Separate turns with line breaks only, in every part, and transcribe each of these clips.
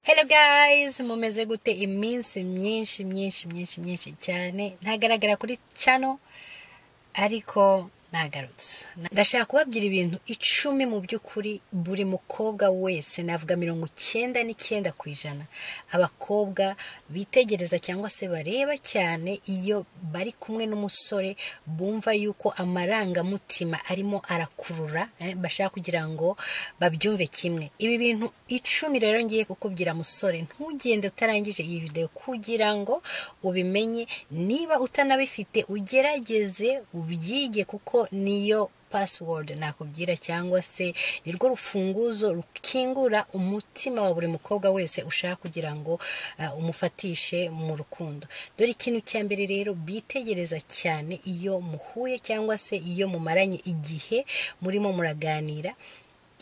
Hello guys mumeze gute iminsi myinshi myinshi myinshi myinshi cyane ntagaragara kuri channel ariko nagarutse ndashaka kubabwira ibintu icumi mu by'ukuri buri mukobwa wese navuga mirongo icyenda n'icyenda ku ijana abakobwa bitegereza cyangwa se bareba cyane iyo bari kumwe n'umusore bumva yuko amarangamutima arimo arakurura eh, bashaka kugira ngo babyumve kimwe ibi bintu icumi rero ngiye kukubwira musore ntugende utarangije iyi videwo kugira ngo ubimenye niba utanabifite ugerageze ubyige kuko niyo password nakubwira cyangwa se nirwo rufunguzo rukingura umutima wa buri mukobwa wese ushaka kugira ngo uh, umufatishe mu rukundo dore ikintu cya mbere rero bitegereza cyane iyo muhuye cyangwa se iyo mumaranye igihe murimo muraganira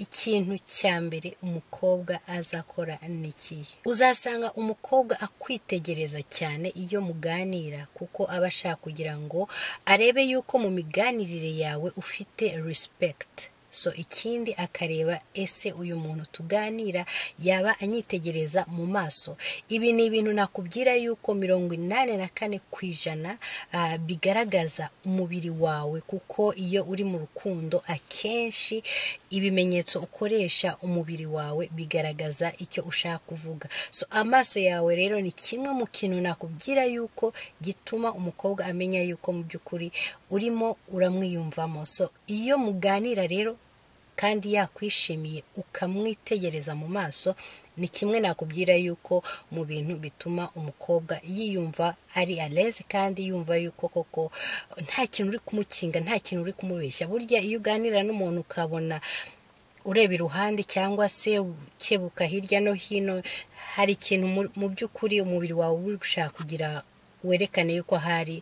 ikintu cya mbere umukobwa azakora ni ikihe uzasanga umukobwa akwitegereza cyane iyo muganira kuko aba ashaka kugira ngo arebe yuko mu miganirire yawe ufite respect so ikindi akareba ese uyu muntu tuganira yaba anyitegereza mu maso ibi ni ibintu nakubwira yuko mirongo inani na kane ku ijana ah, bigaragaza umubiri wawe kuko iyo uri mu rukundo akenshi ibimenyetso ukoresha umubiri wawe bigaragaza icyo ushaka kuvuga so amaso yawe rero ni kimwe mu kintu nakubwira yuko gituma umukobwa amenya yuko mu by'ukuri urimo uramwiyumvamo so iyo muganira rero kandi yakwishimiye ukamwitegereza mu maso ni kimwe nakubwira yuko mu bintu bituma umukobwa yiyumva ari aleze kandi yumva yuko koko nta kintu uri kumukinga nta kintu uri kumubeshya burya iyo uganira n'umuntu ukabona ureba iruhande cyangwa se ukebuka hirya no hino hari ikintu mu- mu by'ukuri umubiri wawe uri gushaka kugira werekane yuko hari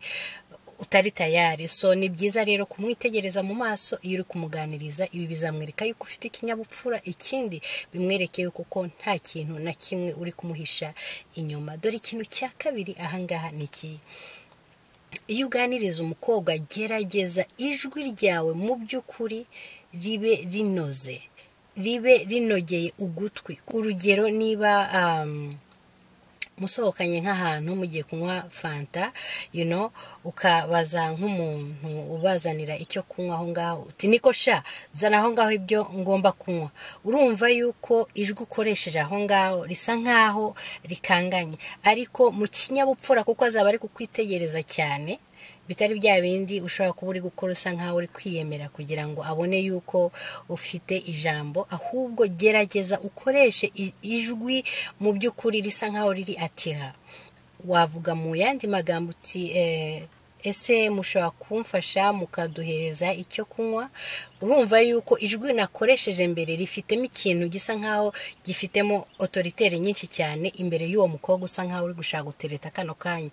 utari tayari so ni byiza rero kumwitegereza mu maso iyo uri kumuganiriza ibi bizamwereka yuko ufite ikinyabupfura ikindi bimwereke yuko ko nta kintu na kimwe uri kumuhisha inyuma dore ikintu cya kabiri ahangaha ni ikihe iyo uganiriza umukobwa gerageza ijwi ryawe mu by'ukuri ribe rinoze ribe rinogeye ugutwi urugero niba um, musohokanye nk'ahantu mugiye kunywa fanta you know, ukabaza nk'umuntu ubazanira icyo kunywa aho ngaho uti niko sha zana aho ngaho ibyo ngomba kunywa urumva yuko ijwi ukoresheje aho ngaho risa nkaho rikanganye ariko mu kinyabupfura kuko azaba ari kukwitegereza cyane bitari bya bindi ushobora kuba uri gukora usa nkaho uri kwiyemera kugira ngo abone yuko ufite ijambo ahubwo gerageza ukoreshe i- ijwi mu by'ukuri risa nkaho riri atiha wavuga mu yandi magambo uti eh, ese mushobora kumfasha mukaduhereza icyo kunywa urumva yuko ijwi nakoresheje mbere rifitemo ikintu gisa nkaho gifitemo otoritere nyinshi cyane imbere y'uwo mukobwa usa nkaho uri gushaka gutereta kano kanya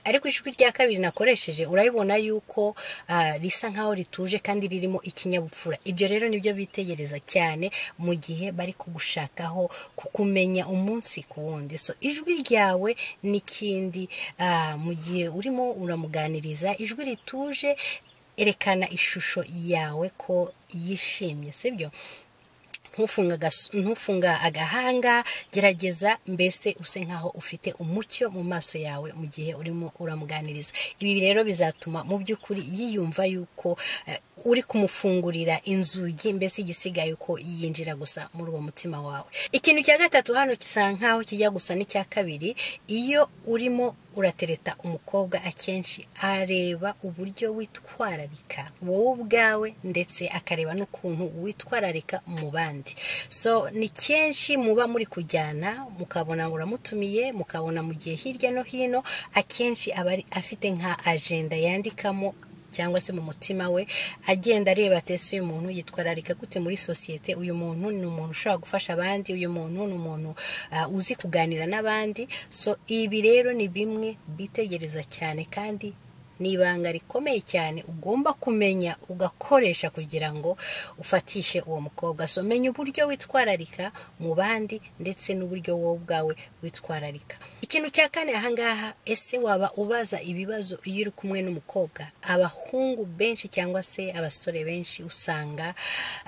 ariko ijwi rya kabiri nakoresheje urabibona yuko ah, risa nkaho rituje kandi ririmo ikinyabupfura ibyo rero nibyo bitegereza cyane mu gihe bari kugushakaho kukumenya umunsi ku wundi so ijwi ryawe n'ikindi ah, mu gihe urimo uramuganiriza ijwi rituje erekana ishusho yawe ko yishimye sibyo ntufunga agas- ntufunga agahanga gerageza mbese use nkaho ufite umucyo mu maso yawe mu gihe urimo uramuganiriza ibi rero bizatuma mu by'ukuri yiyumva yuko eh, uri kumufungurira inzugi mbese igisigaye uko yinjira gusa muri uwo mutima wawe ikintu cya gatatu hano gisa nkaho kijya gusa n'icya kabiri iyo urimo uratereta umukobwa akenshi areba uburyo witwararika wowe ubwawe ndetse akareba n'ukuntu witwararika mu bandi so ni kenshi muba muri kujyana mukabona uramutumiye mukabona mu gihe hirya no hino akenshi aba ari- afite nka ajenda yandikamo cyangwa se mu mutima we agenda areba ati ese uyu muntu yitwararika gute muri sosiyete uyu muntu ni umuntu ushobora gufasha abandi uyu muntu ni umuntu ah, uzi kuganira n'abandi so ibi rero ni bimwe bitegereza cyane kandi ni ibanga rikomeye cyane ugomba kumenya ugakoresha kugira ngo ufatishe uwo mukobwa so menya uburyo witwararika mu bandi ndetse n'uburyo wowe ubwawe witwararika ikintu cya kane ahangaha ese waba ubaza ibibazo iyo uri kumwe n'umukobwa abahungu benshi cyangwa se abasore benshi usanga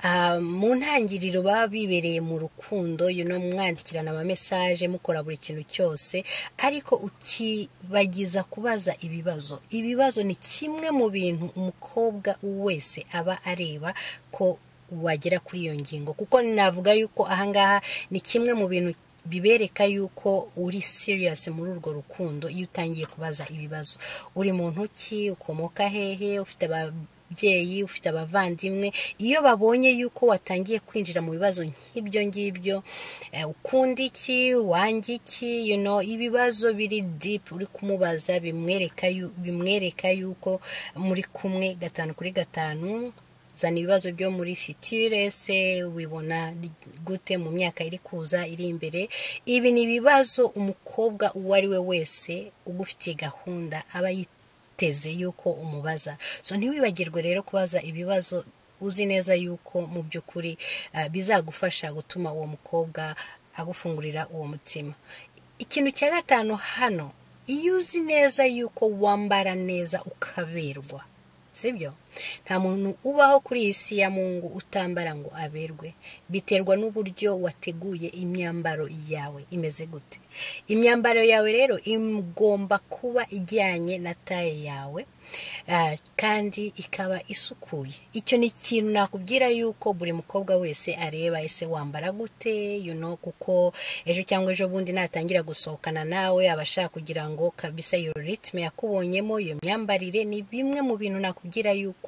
ah, mu ntangiriro baba bibereye mu rukundo you know, mwandikirana amamesaje mukora buri kintu cyose ariko ukibagiza kubaza ibibazo ibibazo ni kimwe mu bintu umukobwa wese aba areba ko wagera kuri iyo ngingo kuko navuga yuko ahangaha ni kimwe mu bintu bibereka yuko uri serious muri urwo rukundo iyo utangiye kubaza ibibazo uri muntu ki ukomoka hehe ufite aba- ababyeyi ufite abavandimwe iyo babonye yuko watangiye kwinjira mu bibazo nk'ibyo ngibyo eh, ukunda iki wanga iki you know, ibibazo biri deep uri kumubaza bimwereka yu- bimwereka yuko muri kumwe gatanu kuri gatanu zana ibibazo byo muri fitire se wibona gute mu myaka iri kuza iri imbere ibi ni ibibazo umukobwa uwo ari we wese ugufitiye gahunda aba yiteguye teze yuko umubaza so ntiwibagirwe rero kubaza ibibazo uzi neza yuko mu by'ukuri ah, bizagufasha gutuma uwo mukobwa agufungurira uwo mutima ikintu cya gatanu hano iyo uzi neza yuko wambara neza ukaberwa sibyo nta muntu ubaho kuri iyi si ya mungu utambara ngo aberwe biterwa n'uburyo wateguye imyambaro yawe imeze gute imyambaro yawe rero igomba kuba ijyanye na taye yawe ah, kandi ikaba isukuye icyo ni ikintu nakubwira yuko buri mukobwa wese areba ese wambara gute you know, kuko ejo cyangwa ejo bundi natangira gusohokana nawe aba ashaka kugira ngo kabisa iyo ritme yakubonyemo iyo myambarire ni bimwe mu bintu nakubwira yuko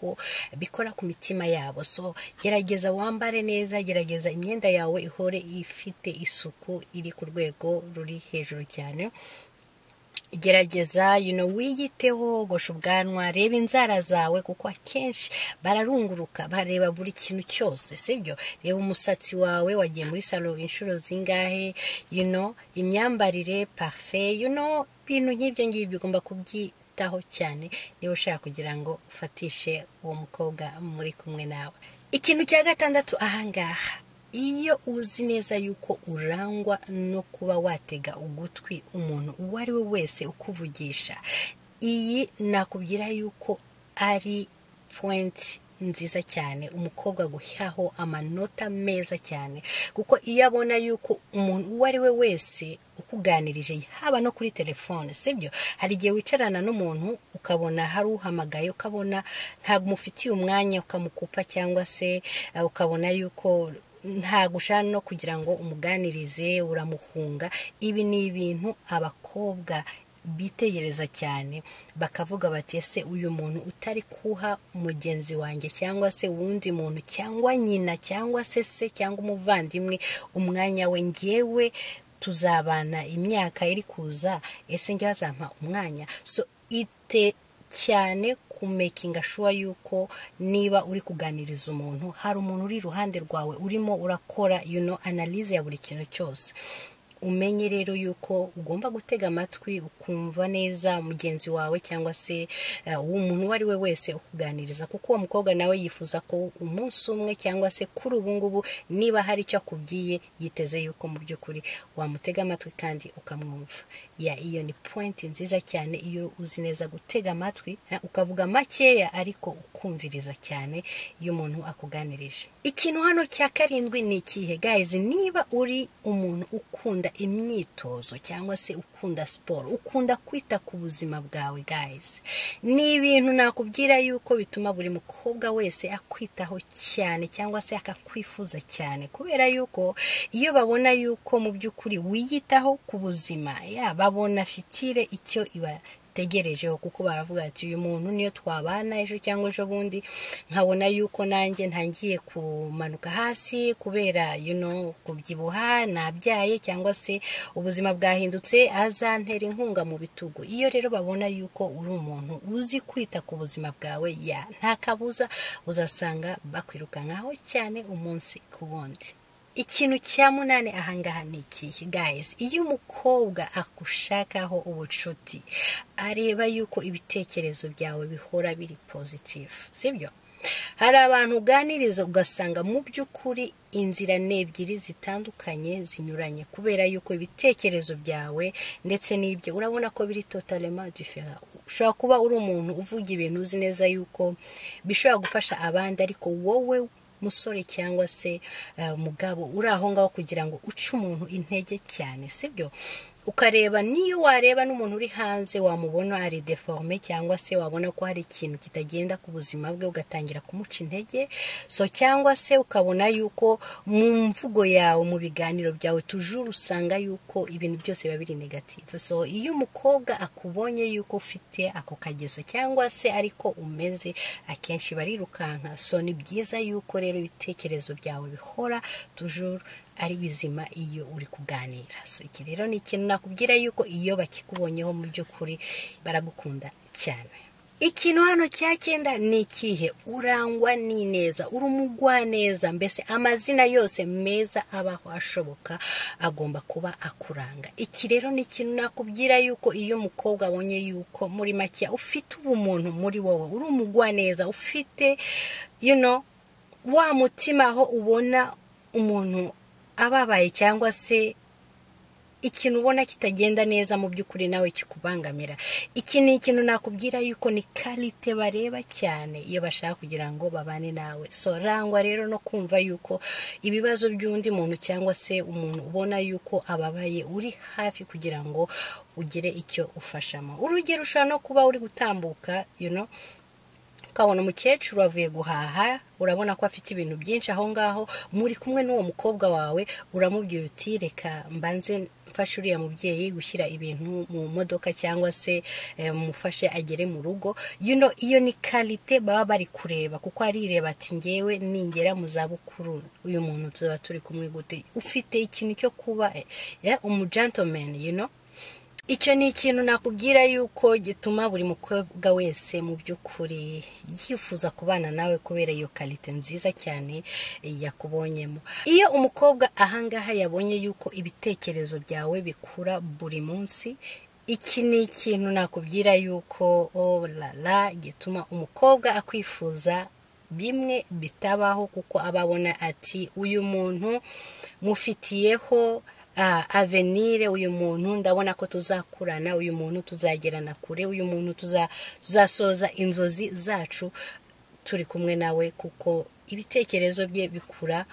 bikora ku mitima yabo so gerageza wambare neza gerageza imyenda yawe ihore ifite isuku iri ku rwego ruri hejuru cyane gerageza you know, wiyiteho gosha ubwanwa reba inzara zawe kuko akenshi bararunguruka bareba buri kintu cyose sibyo reba umusatsi wawe wagiye muri salo inshuro zingahe you know, imyambarire parfe you know, ibintu nk'ibyo ngibyo ugomba kubyitaho cyane niba ushaka kugira ngo ufatishe uwo mukobwa muri kumwe nawe ikintu cya gatandatu ahangaha iyo uzi neza yuko urangwa no kuba watega ugutwi umuntu uwo ari we wese ukuvugisha iyi nakubwira yuko ari pointi nziza cyane umukobwa guhaho amanota meza cyane kuko iyo abona yuko umuntu uwo ari we wese ukuganirije haba no kuri telefone sibyo hari igihe wicarana n'umuntu ukabona hari uhamagaye ukabona ntabwo umufitiye umwanya ukamukupa cyangwa se eh, ukabona yuko ntabwo ushaka no kugira ngo umuganirize uramuhunga ibi ni ibintu abakobwa bitegereza cyane bakavuga bati ese uyu muntu utari kuha mugenzi wanjye cyangwa se uwundi muntu cyangwa nyina cyangwa se se cyangwa umuvandimwe umwanya we ngewe tuzabana imyaka iri kuza ese njye azampa umwanya so ite cyane kumekinga shuwa yuko niba uri kuganiriza umuntu hari umuntu uri iruhande rwawe urimo urakora you know, analize ya buri kintu cyose umenye rero yuko ugomba gutega amatwi ukumva neza mugenzi wawe cyangwa se eh, umuntu uwo ari we wese ukuganiriza kuko uwo mukobwa nawe yifuza ko umunsi umwe cyangwa se kuri ubu ngubu niba hari icyo akubwiye yiteze yuko mu by'ukuri wamutega amatwi kandi ukamwumva ya iyo ni pointi nziza cyane iyo uzi neza gutega amatwi eh, ukavuga makeya ariko ukumviriza cyane iyo umuntu akuganirije ikintu hano cya karindwi ni ikihe gayizi niba uri umuntu ukunda imyitozo cyangwa se ukunda siporo ukunda kwita ku buzima bwawe gayizi ni ibintu nakubwira yuko bituma buri mukobwa wese akwitaho cyane cyangwa se akakwifuza cyane kubera yuko iyo babona yuko mu by'ukuri wiyitaho ku buzima ya babona fitire icyo iba tegerejeho kuko baravuga ati uyu muntu niyo twabana ejo cyangwa ejo bundi nkabona yuko nanjye ntangiye kumanuka hasi kubera you know, kubyibuha nabyaye cyangwa se ubuzima bwahindutse azantera inkunga mu bitugu iyo rero babona yuko uri umuntu uzi kwita ku buzima bwawe ya nta kabuza uzasanga bakwirukankaho cyane umunsi ku wundi ikintu cya munani ahangaha ni ikihe gayizi iyo umukobwa agushakaho ubucuti areba yuko ibitekerezo byawe bihora biri pozitifu sibyo hari abantu uganiriza ugasanga mu by'ukuri inzira ni ebyiri zitandukanye zinyuranye kubera yuko ibitekerezo byawe ndetse n'ibyo urabona ko biri totalema difera ushobora kuba uri umuntu uvuga ibintu uzi neza yuko bishobora gufasha abandi ariko wowe musore cyangwa se mugabo uri aho ngaho kugira ngo uce umuntu intege cyane sibyo ukareba niyo wareba n'umuntu uri hanze wamubona ari deforme cyangwa se wabona ko hari ikintu kitagenda ku buzima bwe ugatangira kumuca intege so cyangwa se ukabona yuko mu mvugo yawe mu biganiro byawe tujuru usanga yuko ibintu byose biba biri negative so iyo umukobwa akubonye yuko ufite ako kageso cyangwa se ariko umeze akenshi barirukanka so ni byiza yuko rero ibitekerezo byawe bihora tujuru ari bizima iyo uri kuganira so iki rero ni ikintu nakubwira yuko iyo bakikubonyeho mu by'ukuri baragukunda cyane ikintu hano cya cyenda ni ikihe urangwa n'ineza uri umugwaneza mbese amazina yose meza abaho ashoboka agomba kuba akuranga iki rero ni ikintu nakubwira yuko iyo umukobwa abonye yuko muri make ufite ubumuntu muri wowe uri umugwaneza ufite you know, wa mutima aho ubona umuntu ababaye cyangwa se ikintu ubona kitagenda neza mu by'ukuri nawe kikubangamira iki ni ikintu nakubwira yuko ni karite bareba cyane iyo bashaka kugira ngo babane nawe so rangwa rero no kumva yuko ibibazo by'undi muntu cyangwa se umuntu ubona yuko ababaye uri hafi kugira ngo ugire icyo ufashamo urugero ushobora no kuba uri gutambuka you know, ukabona umukecuru wavuye guhaha urabona ko afite ibintu byinshi aho ngaho muri kumwe n'uwo mukobwa wawe uramubwira uti reka mbanze mfashe uriya mubyeyi gushyira ibintu mu modoka cyangwa se mufashe agere mu rugo yuno iyo ni karite baba bari kureba kuko arireba ati ngewe ningera mu zabukuru uyu muntu tuzaba turi kumwe gute ufite ikintu cyo kuba umujantomeni yuno icyo ni ikintu nakubwira yuko gituma buri mukobwa wese mu by'ukuri yifuza kubana nawe kubera iyo karite nziza cyane yakubonyemo iyo umukobwa ahangaha yabonye yuko ibitekerezo byawe bikura buri munsi iki ni ikintu nakubwira yuko orara gituma umukobwa akwifuza bimwe bitabaho kuko aba abona ati uyu muntu mufitiyeho avenire uyu muntu ndabona ko tuzakurana uyu muntu tuzagerana kure uyu muntu tuzasoza inzozi zacu turi kumwe nawe kuko ibitekerezo bye bikura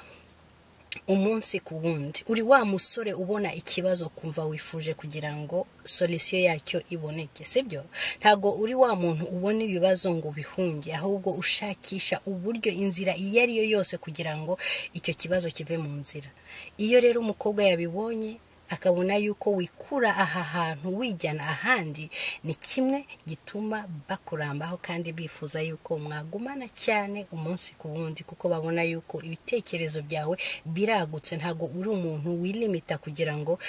umunsi ku wundi uri wa musore ubona ikibazo kumva wifuje kugira ngo solisiyo yacyo iboneke sibyo ntabwo uri wa muntu ubona ibibazo ngo bihunge ahubwo ushakisha uburyo inzira iyo ari yo yose kugira ngo icyo kibazo kive mu nzira iyo rero umukobwa yabibonye akabona yuko wikura aha hantu wijyana ahandi ni kimwe gituma bakurambaho kandi bifuza yuko mwagumana cyane umunsi ku wundi kuko babona yuko ibitekerezo byawe biragutse ntabwo uri umuntu wilimita kugira ngo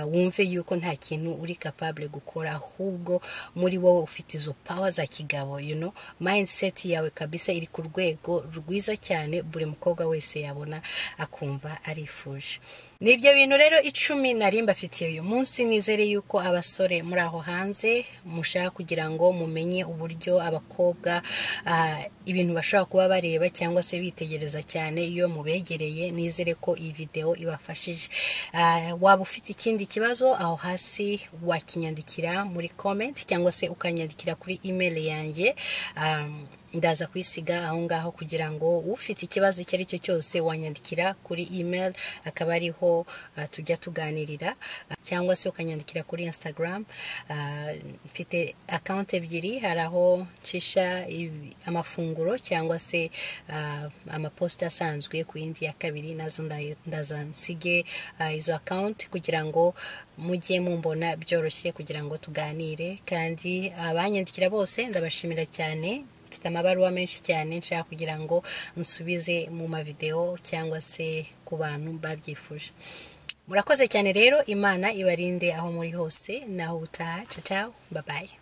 wumve yuko nta kintu uri kapabure gukora ahubwo muri wowe ufite izo pawa za kigabo yuno mayindiseti yawe kabisa iri ku rwego rwiza cyane buri mukobwa wese yabona akumva arifuje ni ibyo bintu rero icumi nari mbafitiye uyu munsi nizere yuko abasore muri aho hanze mushaka kugira ngo mumenye uburyo abakobwa ibintu bashobora kuba bareba cyangwa se bitegereza cyane iyo mubegereye nizere ko iyi videwo ibafashije waba ufite ikindi kibazo aho hasi wakinyandikira muri komenti cyangwa se ukanyandikira kuri imeri yanjye ndaza kuyisiga aho ngaho kugira ngo ufite ikibazo icyo ari cyo cyose wanyandikira kuri email akaba ariho tujya tuganirira cyangwa se ukanyandikira kuri instagram mfite akawunti ebyiri hari aho nshisha amafunguro cyangwa se amaposita asanzwe ku yindi ya kabiri nazo ndaza nsige izo akawunti kugira ngo mujye mumbona byoroshye kugira ngo tuganire kandi abanyandikira bose ndabashimira cyane mfite amabaruwa menshi cyane nshaka kugira ngo nsubize mu mavidewo cyangwa se ku bantu babyifuje murakoze cyane rero imana ibarinde aho muri hose naho ubutaha cacaho babaye